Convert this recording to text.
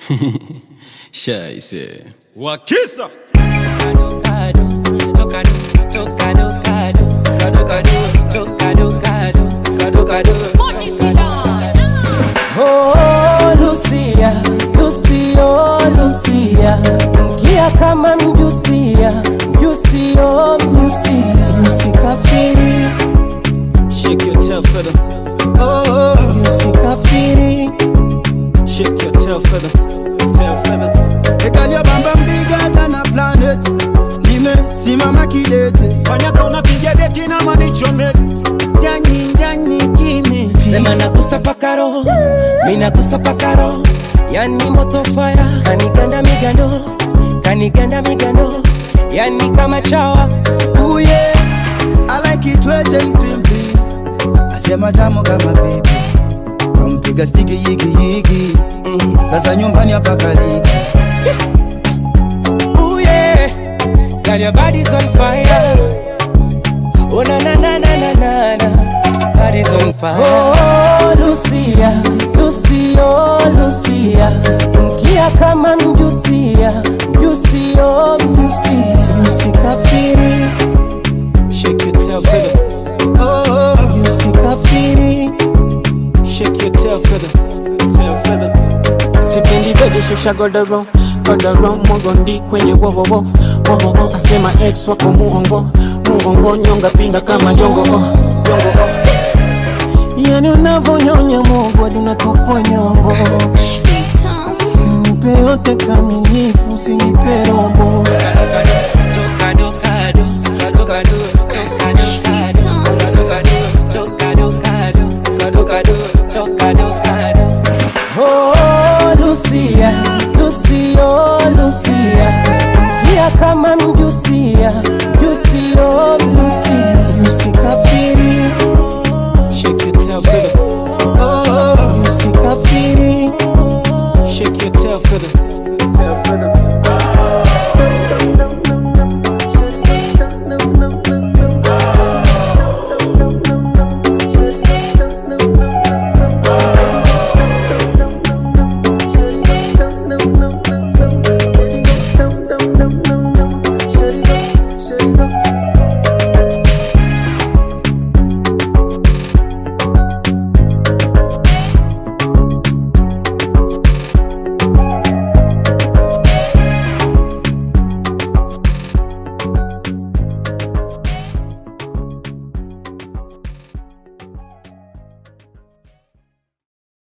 Scheiße. Wakisa Oh, Lucia, Lucio, Lucia, mkia kama mjusia, mjusio, mjusia, Usikafiri, Shake your tail feather. oh, usikafiri. Shake your tail feather. Ekalia bamba bigger than a planet. Nimesimama kidete. fanya kauna piga deki na manichome Jani, jani, kimi. sema nagusa pakaro, minagusa pakaro, yani moto fire, kaniganda migando, kaniganda migando, yani kama chawa, Ooh yeah, I like it wet and crimpy. Asema tamu kama baby. Kampiga stiki yigi yigi. Sasa nyumbani hapa kaliki. ooh yeah, girl your body's on fire, oh na na na na na na na, body's on fire. Oh Lucia, Lucio, Lucia, mkia kama mjusia, mjusio, mjusia. Usikafiri, Shake your tail feather. oh, usikafiri. Shake your tail feather. sipendi bebe shusha godoro godoro mogondi kwenye wowowo wowowo asema ex wako muongo muongo nyonga pinda kama jongo oh, jongo oh. yani unavonyonya mogwadi unatokwa nyongo nipe yote kamilifu sinipe robo